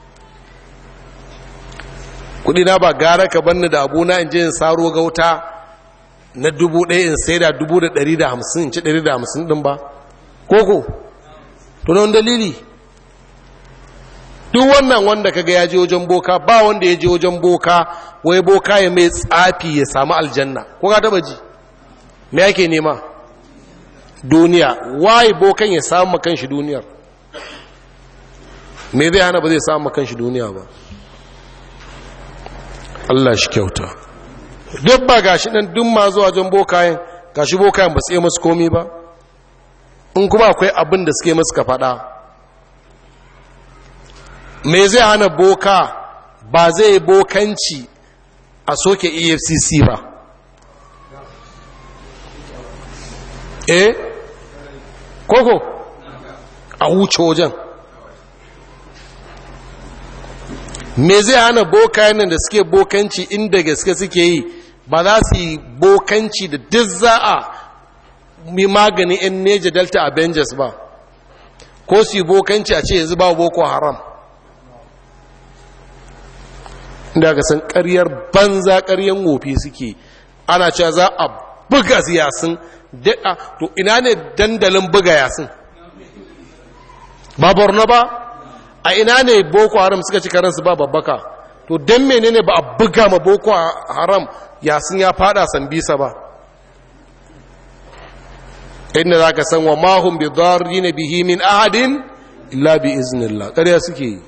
kudi na ba gara ka banni da abuna in je in saro gauta na dubu ɗaya in sai da dubu da ɗari da hamsin in ci ɗari da hamsin ɗin ba koko to don dalili duk wannan wanda kaga ya je wajen boka ba wanda ya je wajen boka wai boka ya mai tsafi ya samu aljanna ko ka taba ji me yake nema duniya wai bokan ya samu makan shi duniyar me zai hana ba zai samu makan shi duniya ba Allah shi kyauta duk ba gashi nan duk ma zuwa wajen bokayen gashi bokayen ba su yi masu komi ba in kuma akwai abin da suke masu ka faɗa me zai hana boka ba zai bokanci a soke efcc ba eh koko a wuce wajen me zai hana boka nan da suke bokanci inda gaske suke yi ba za su yi bokanci da duk za a mi magani yan neja delta avengers ba ko su yi bokanci a ce yanzu ba boko haram inda ga san karyar banza karyar wofi suke ana cewa za a buga yasin daɗa to ina ne dandalin buga yasin ba borno ba a ina ne boko haram suka ci karansu ba babbaka to don menene ba a buga ma boko haram yasin ya fada sambisa ba inda za ka san wa mahun bi zarri na bihi min ahadin illa bi iznillah ƙarya suke yi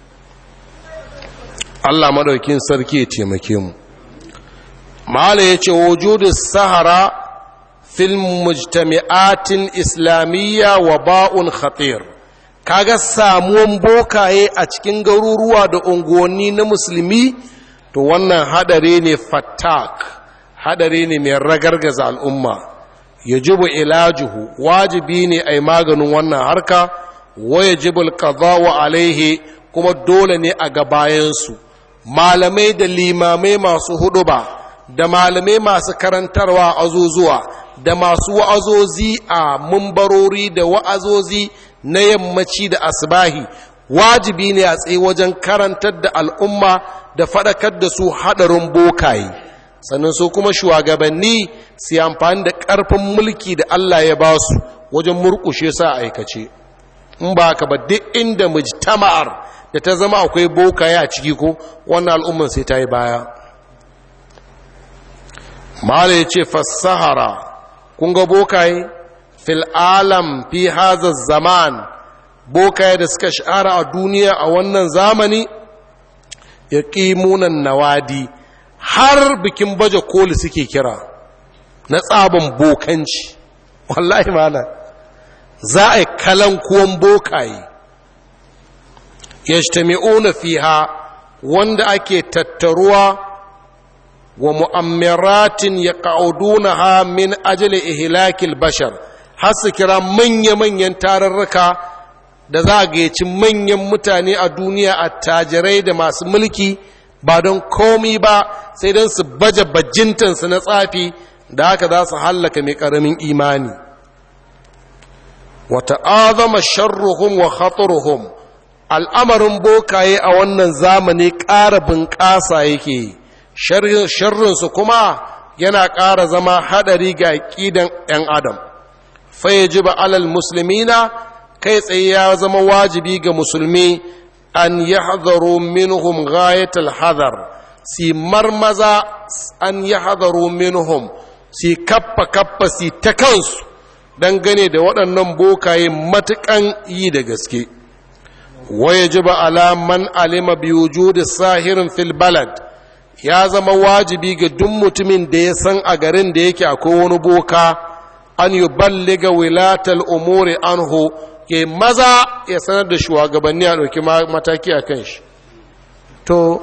Allah maɗaukin sarki ya taimake mu mala ya ce wujudu sahara fil mujtami'atin islamiyya wa ba'un khatir kaga samuwan bokaye a cikin garuruwa da unguwanni na musulmi to wannan hadare ne fattak hadare ne mai ragargaza al'umma yajibu ilajuhu wajibi ne ai maganin wannan harka wa yajibu alqada'u alaihi kuma dole ne a gabayansu malamai da limamai masu huduba da malamai masu karantarwa azuzuwa da masu wa'azozi a mumbarori da wa'azozi na yammaci da asbahi wajibi ne a tsaye wajen karantar da al'umma da faɗakar da su haɗarin bokaye sannan su kuma shugabanni su amfani da ƙarfin mulki da Allah ya ba su wajen murƙushe sa aikace in ba ka ba duk inda mujtama'ar da ta zama akwai bokaye a ciki ko wannan al'umman sai ta yi baya mala ya ce fassahara kun ga bokaye fil alam fi haza zaman bokaye da suka shahara a duniya a wannan zamani ya ƙimunan nawadi har bikin baje koli suke kira na tsabon bokanci wallahi mana za a yi kalankuwan bokaye ya fiha wanda ake tattaruwa wa mu'ammiratin ya ha min ajali ihlakil bashar har su kira manya-manyan tararraka da za a gayyaci manyan mutane a duniya a tajirai da masu mulki ba don komi ba sai don su baje bajintansu na tsafi da haka za su hallaka mai ƙaramin imani wata azama sharruhum wa khaturuhum al'amarin bokaye a wannan zamani ƙara bunƙasa yake sharrinsu kuma yana ƙara zama haɗari ga ƙidan ‘yan adam fai ji ba alal musulmina kai tsaye ya zama wajibi ga musulmi an yi hadaru minhum ghayatul hadar si marmaza an yi hadaru minhum si kappa kappa si ta kansu dangane da waɗannan bokaye matuƙan yi da gaske ويجب على من علم بوجود الساهر في البلد ya zama wajibi ga duk mutumin da ya san a garin da yake akwai wani boka an yi balliga wilatal umuri anhu ke maza ya sanar da shugabanni a ɗauki mataki a kan shi to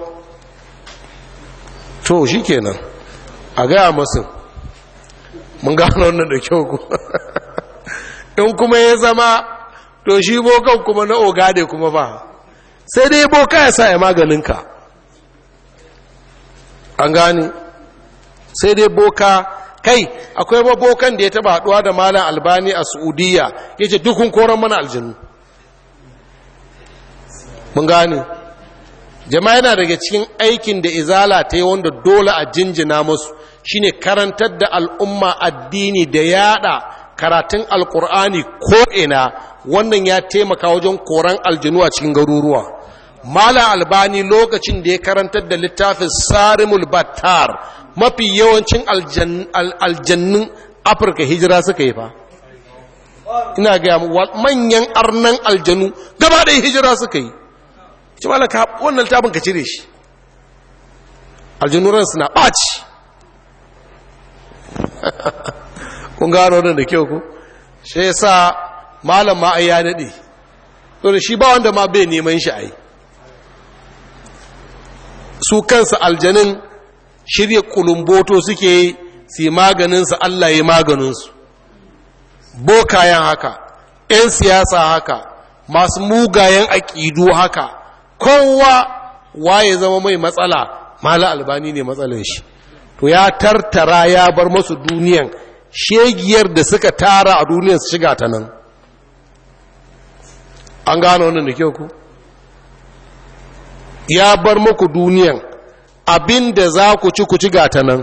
to shi kenan a gaya masu mun gano wannan da kyau ku in kuma ya zama to shi bokan kuma na ogade kuma ba sai dai boka ya sa ya maganinka an gane sai dai boka kai akwai mabokan da ya taba haduwa da malam albani a saudiya ya ce dukun koron mana aljanu mun gane jama'a yana daga cikin aikin da izala ta yi wanda dole a jinjina musu shine karantar da al'umma addini da yada karatun alkur'ani ko'ina wannan ya taimaka wajen koran aljinu a cikin garuruwa mala albani lokacin da ya karantar da littafin sarimul battar mafi yawancin aljannun afirka hijira suka yi fa ina gaya manyan arnan aljanu gaba da hijira suka yi ci malaka wannan littafin ka cire shi aljanuran suna ɓaci kun gano wannan da kyau ku shi yasa malam ma ai ya dade to shi ba wanda ma bai neman shi ai su kansa aljanin shirye kulumboto suke yi su maganin su Allah ya maganin su bokayen haka ƴan siyasa haka masu mugayen aƙidu haka kowa waye zama mai matsala mala albani ne matsalar shi to ya tartara ya bar masu duniyan shegiyar da suka tara a duniya su shiga ta nan an gano wannan da kyau ku ya bar muku duniyan abin da za ku ci ku ci gata nan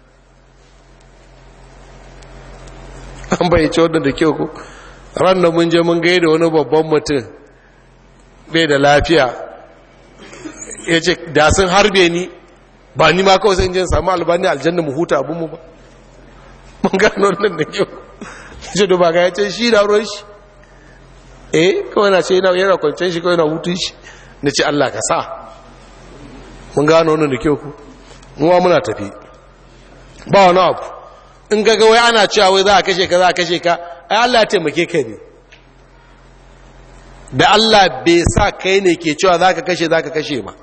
an bayyace wannan da kyau ku ran da mun je mun gaida wani babban mutum bai da lafiya ya ce da sun harbe ni ba ni ma kawai sai in samu albani aljanna mu huta abinmu ba mun gano wannan da kyau ce da ba ga ya ce shi da ruwan shi eh kawai na ce yana kwanciyar shi kawai na hutun shi na ce Allah ka sa mun gano wannan da kyau ku muwa muna tafi ba wani abu in ga wai ana cewa wai za a kashe ka za a kashe ka ai Allah ya taimake ka ne da Allah bai sa kai ne ke cewa za ka kashe za ka kashe ba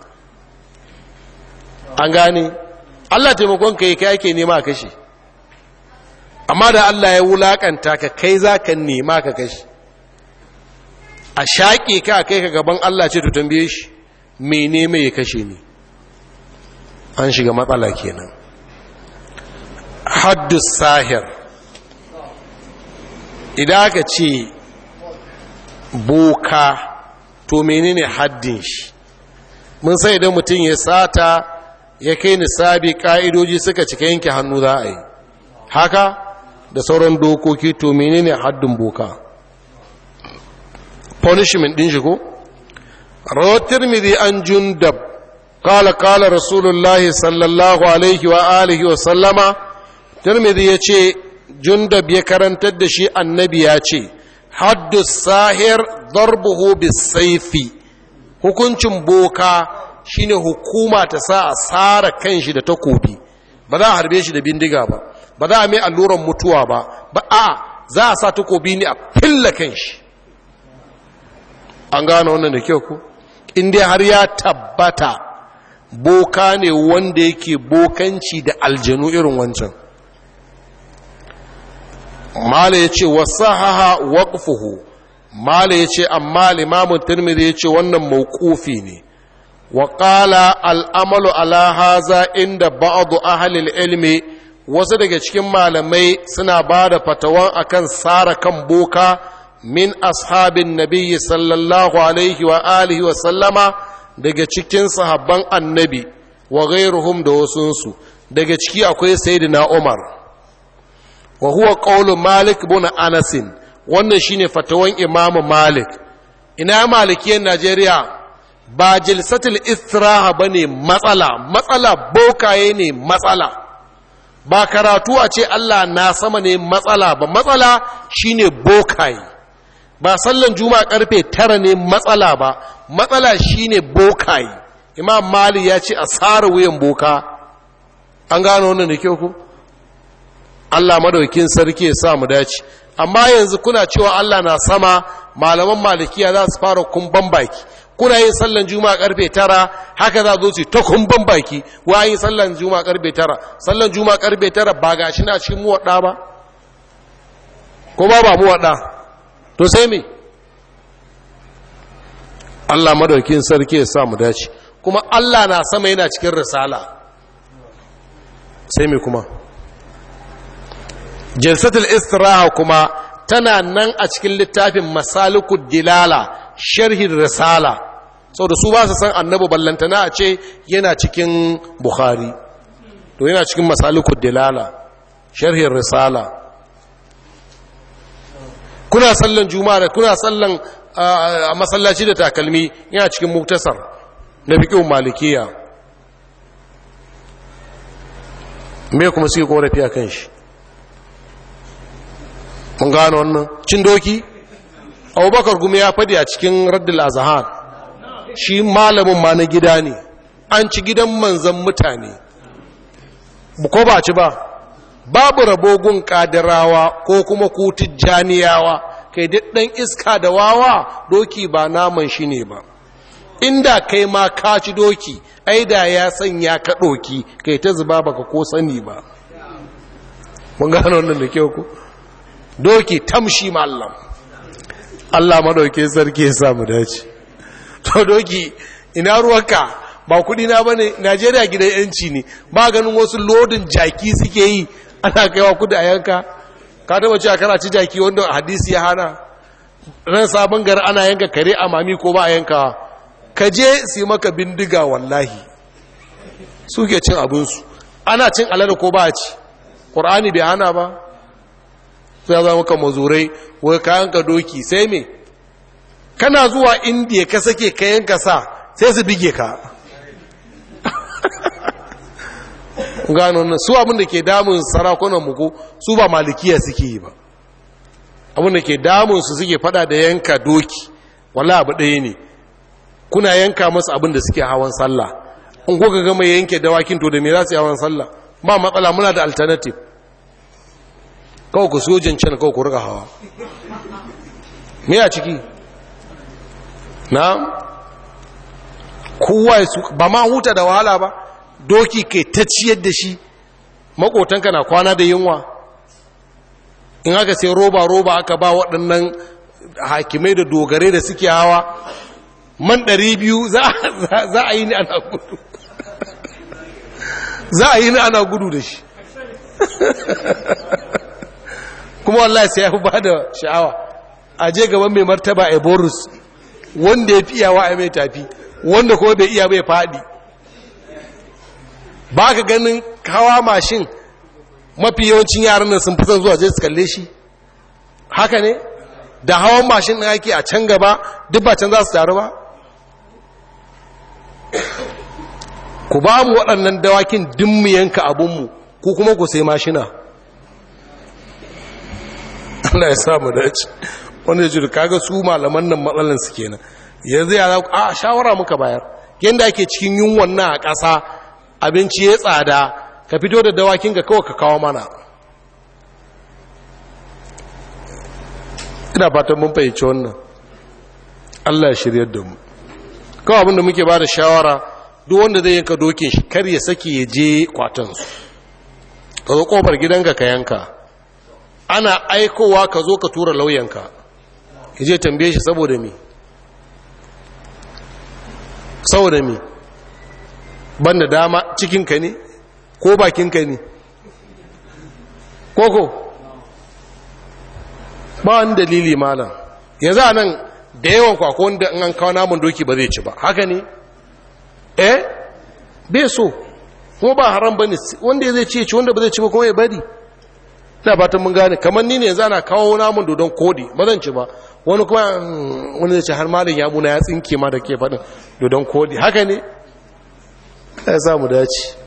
an gane Allah taimakon ka yi kai ake nema a kashe amma da Allah ya wulakanta ka kai za ka nema ka kashe a shaƙe ka kai ka gaban Allah ce to tambaye shi mene mai ya kashe ni an shiga matsala kenan haddus sahir idan aka ce boka to menene haddin shi mun sai idan mutum ya sata ya kai nisabi ka'idoji suka cika yanke hannu za a yi haka da sauran dokoki to menene haddin boka punishment din shi ko rawar tirmidhi an jundab قال قال رسول الله صلى الله عليه وآله وسلم ترمذي يچه جندب يكرنتر da shi annabi ya ce haddu sahir darbuhu bisayfi hukuncin boka shine hukuma ta sa a sara kanshi da takobi ba za a harbe shi da bindiga ba ba za a mai alluran mutuwa ba ba a za a sa takobi ne a filla kanshi an gano wannan da kyau ku in dai har ya tabbata boka ne wanda yake bokanci da aljanu irin wancan mala ya ce wasahaha waqfuhu mala ya ce amma limamun tirmidhi ya ce wannan mawqufi ne wa qala al'amalu ala haza inda ba'du ahli ilmi wasu daga cikin malamai suna ba da fatawan akan sara kan boka min ashabin nabiyyi sallallahu alaihi wa alihi wa sallama daga cikin sahabban annabi wa ghairuhum da wasunsu daga ciki akwai sayyidina Umar wa huwa qawlu Malik ibn Anas wannan shine fatawan Imam Malik ina malikiyar Najeriya ba jilsatul istiraha bane matsala matsala bokaye ne matsala ba karatu a ce Allah na sama ne matsala ba matsala shine bokaye ba sallan juma'a karfe tara ne matsala ba matsala shine bokaye imam mali ya ce a tsara wuyan boka an gano wannan da kyau ku Allah madaukin sarki ya sa mu dace amma yanzu kuna cewa Allah na sama malaman malikiya za su fara kumban baki kuna yin sallan juma'a karfe tara haka za zo su ta kumban baki wa yin sallan juma'a karfe tara sallan juma'a karfe tara ba ga shi na cikin muwaɗa ba ko ba ba muwaɗa to sai me Allah madaukin sarki ya sa mu dace kuma Allah na sama yana cikin risala sai me kuma jalsatul istiraha kuma tana nan a cikin littafin masalikud dilala sharhin risala sau da su ba su san annabi ballantana a ce yana cikin bukhari to yana cikin masalikud dilala sharhin risala kuna sallan juma'a da kuna sallan a masallaci da takalmi yana cikin muktasar na fiƙin malikiya me kuma suke korafi a kan shi mun gano wannan cin doki abubakar gumi ya fadi a cikin raddul azhar shi malamin ma na gida ne an ci gidan manzan mutane ko ba ci ba babu rabogun kadirawa ko kuma kutun janiyawa kai ɗan iska da wawa doki ba naman shi ne ba inda kai ma ka ci doki ai da ya sanya ka doki kai ta zuba baka ko sani ba mun gano wannan da kyau ku doki tamshi mallam Allah madauke sarki ya samu dace to doki ina ruwanka ba kudi na bane Najeriya gidan yanci ne ba ganin wasu lodin jaki suke yi ana kaiwa kudi a yanka ka taba cewa kana ci jaki wanda hadisi ya hana ran sabon gari ana yanka kare a mami ko ba a yanka ka je su maka bindiga wallahi suke cin abinsu ana cin alada ko ba a ci ƙur'ani bai hana ba sai za maka mazurai wai kayan ka doki sai me kana zuwa indiya ka sake kayan ka sa sai su bige ka gano nan su abinda ke damun sarakunan muku su ba malikiya suke yi ba abinda ke damun su suke fada da yanka doki wala abu ɗaya ne kuna yanka masu abinda suke hawan sallah in kuka gama yanke dawakin to da me za su yi hawan sallah ba matsala muna da alternative kawai ku sojin can kawai ku rika hawa me a ciki na kowa ba ma huta da wahala ba doki kai ta ciyar da shi makotanka na kwana da yunwa in aka sai roba-roba aka ba waɗannan hakimai da dogare da suke hawa man ɗari biyu za a yi ni ana gudu za a yi ni ana gudu da shi kuma wallahi sai ya fi ba da sha'awa a je gaban mai martaba a borus wanda ya fi iyawa a mai tafi wanda kuma bai iya bai faɗi ba ka ganin hawa mashin mafi yawancin yaran nan sun fi son zuwa je su kalle shi haka ne da hawan mashin ɗin ake a can gaba duk ba can za su taru ba ku ba mu waɗannan dawakin dimmu yanka abinmu ku kuma ku sai mashina Allah ya samu dace wanda ya jiri kaga su malaman nan matsalan su kenan yanzu ya za a shawara muka bayar yadda ake cikin yunwan nan a ƙasa abinci ya tsada ka fito da dawakin ka kawai ka kawo mana ina fatan mun fahimci wannan Allah ya shiryar da mu kawai abinda muke ba da shawara duk wanda zai yanka dokin shi kar ya sake ya je kwatansu ka zo kofar gidanka ka yanka ana aikowa ka zo ka tura lauyanka ya je tambaye shi saboda mi saboda mi banda dama cikinka ne ko bakinka ne koko ba wani dalili malam yanzu a nan da yawan kwakwa wanda an kawo namun doki ba zai ci ba haka ne eh bai so kuma ba haram ba ne wanda zai ci ci wanda ba zai ci ba kuma ya bari ina fatan mun gane kamar ni ne yanzu ana kawo namun dodon kodi ba zan ci ba wani kuma wani zai ce har malin ya muna ya tsinke ma da ke faɗin dodon kodi haka ne ya samu dace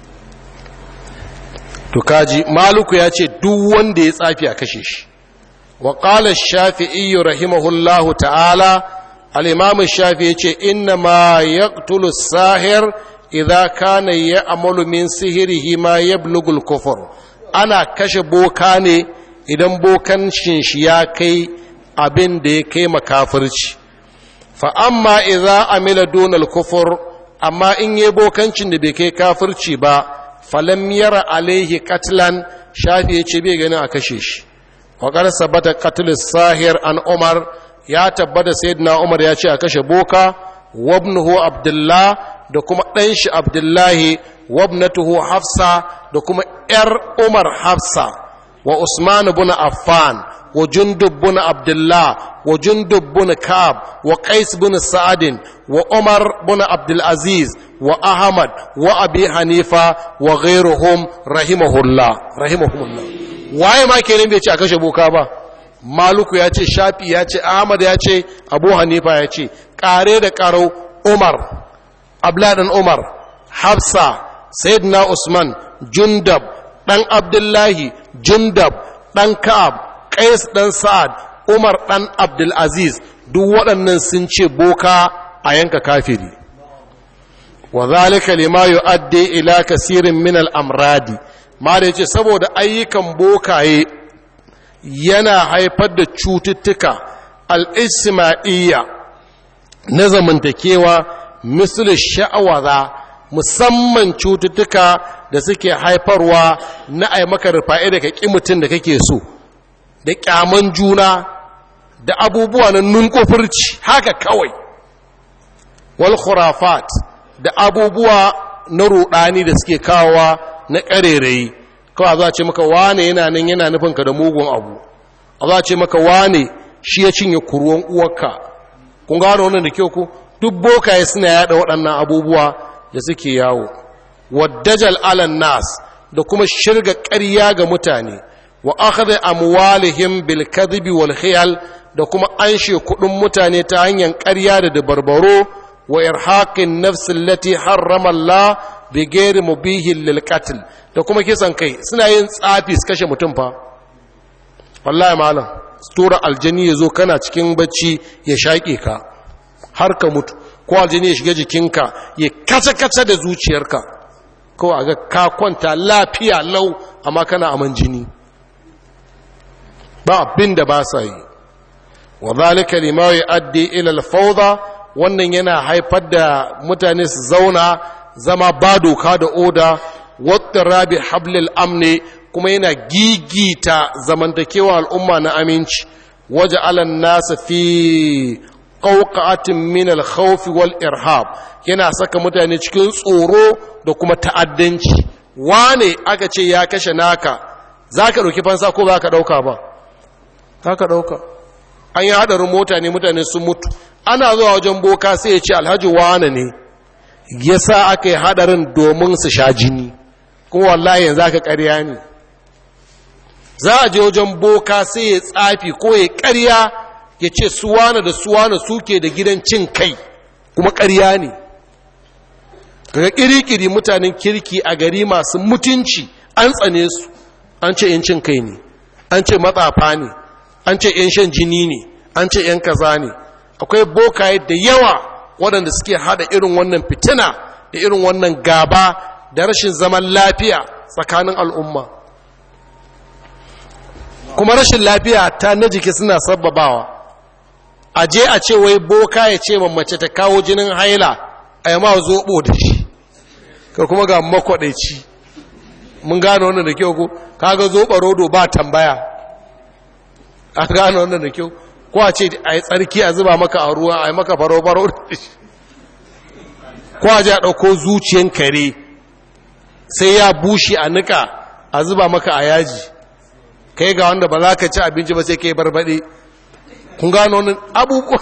to kaji maluku ya ce duk wanda ya tsafi a kashe shi wa qala shafi'i rahimahullahu ta'ala al-imam shafi ya ce inna ma yaqtulu sahir idza kana ya'malu min sihirihi ma yablughu al-kufr ana kashe boka ne idan bokan shi ya kai abin da ya kai makafirci fa amma idza amila dunal kufur amma in yi bokancin da bai kai kafirci ba falam yara alaihi katlan shafi ya ce bai gani a kashe shi waƙar sabata katlis sahir an umar ya tabbata sayyidina umar ya ce a kashe boka wabnuhu abdullah da kuma ɗan shi abdullahi wabnatuhu hafsa da kuma ‘yar umar hafsa wa usman bin affan wa jundub bin abdullah wa jundub bin ka'ab wa qais bin sa'adin wa umar bin abdulaziz wa ahmad wa abi hanifa wa ghairuhum rahimahullah rahimahumullah waye ma kenan bai ce a kashe boka ba maluku ya ce shafi ya ce ahmad ya ce abu hanifa ya ce kare da karau umar abladan umar hafsa sayyidina usman jundab dan abdullahi jundab dan ka'ab qais dan sa'ad umar dan abdulaziz duk waɗannan sun ce boka a yanka kafiri wa zalika lima yu'addi ila kasirin min al-amradi ma da yace saboda ayyukan bokaye yana haifar da cututtuka al-isma'iyya na zamantakewa misali sha'awaza musamman cututtuka da suke haifarwa na ai maka rufa'i da kaki mutum da kake so da kyaman juna da abubuwa na nunkufurci haka kawai wal khurafat da abubuwa na rudani da suke kawowa na ƙarerayi kawai za a ce maka wane yana nan yana nufinka da mugun abu a za a ce maka wane shi ya cinye kuruwan uwarka kun gano wannan da kyau ku duk bokaye suna yada waɗannan abubuwa da suke yawo waddajal alan nas da kuma shirga ƙarya ga mutane wa akhadha amwalihim bil kadhibi wal khiyal da kuma anshe kuɗin mutane ta hanyar ƙarya da dabarbaro wa irhaqin nafs allati harrama Allah bi ghairi mubihin lil qatl da kuma kisan kai suna yin tsafi su kashe mutum fa wallahi malam tura aljani yazo kana cikin bacci ya shaƙe ka har ka mutu ko aljini ya shiga jikinka ya kace-kace da zuciyarka ko a ga ka kwanta lafiya lau amma kana aman jini ba abin da ba sa yi wa zalika lima yu'addi ila al-fawda wannan yana haifar da mutane su zauna zama ba doka da oda wata rabi hablil amne kuma yana gigita zamantakewa al'umma na aminci waje alan nasa fi ƙauƙatin min al-khawf wal irhab yana saka mutane cikin tsoro da kuma ta'addanci wane aka ce ya kashe naka zaka dauki fansa ko zaka dauka ba zaka dauka an yi hadarin mota ne mutane sun mutu ana zuwa wajen boka sai ya ce alhaji wane ne yasa aka yi hadarin domin su sha jini kuma wallahi yanzu aka ƙarya ne za a je wajen boka sai ya tsafi ko ya ƙarya ya ce suwana da suwana suke da gidan cin kai kuma ƙarya ne kaga kirikiri mutanen kirki a gari masu mutunci an tsane su an ce yan cin kai ne an ce matsafa ne an ce yan shan jini ne an ce yan kaza ne akwai bokaye da yawa waɗanda suke hada irin wannan fitina da irin wannan gaba da rashin zaman lafiya tsakanin al'umma kuma rashin lafiya ta na jiki suna sababawa a je a ce wai boka ya ce mace ta kawo jinin haila a yamma zoɓo da shi ka kuma ga makwaɗaici mun gano wannan da kyau ko kaga zoɓa rodo ba tambaya a gano wannan da kyau ko a ce a yi tsarki a zuba maka a ruwa a yi maka faro-faro da shi ko a ji a ɗauko zuciyan kare sai ya bushe a nika a zuba maka a yaji kai ga wanda ba za ka ci abinci ba sai ka yi barbaɗe kun gano wani abubuwa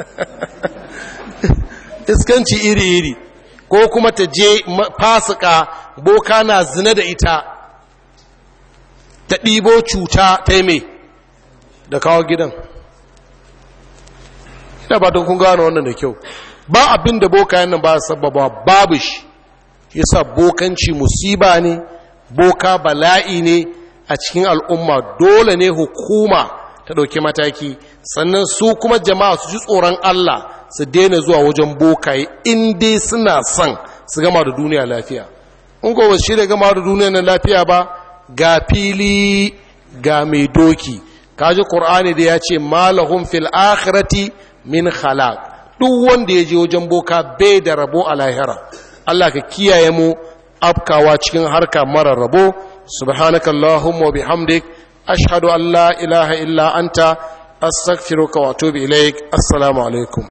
iskanci iri-iri ko kuma ta je fasika boka na zina da ita ta ɗibo cuta ta yi mai da kawo gidan ina ba don kun gano wannan da kyau ba abin da boka yannan ba sababa babu shi yasa bokanci musiba ne boka bala'i ne a cikin al'umma dole ne hukuma ta ɗauki mataki sannan su kuma jama'a su ji tsoron Allah su daina zuwa wajen bokaye in dai suna son su gama da duniya lafiya in ko ba shi da gama da duniya na lafiya ba ga fili ga mai doki kaji qur'ani da ya ce malahum fil akhirati min khalaq duk wanda ya je wajen boka bai da rabo a lahira Allah ka kiyaye mu afkawa cikin harka mara rabo subhanakallahumma wa bihamdik ashhadu an la ilaha illa anta astaghfiruka wa atubu ilaik assalamu alaikum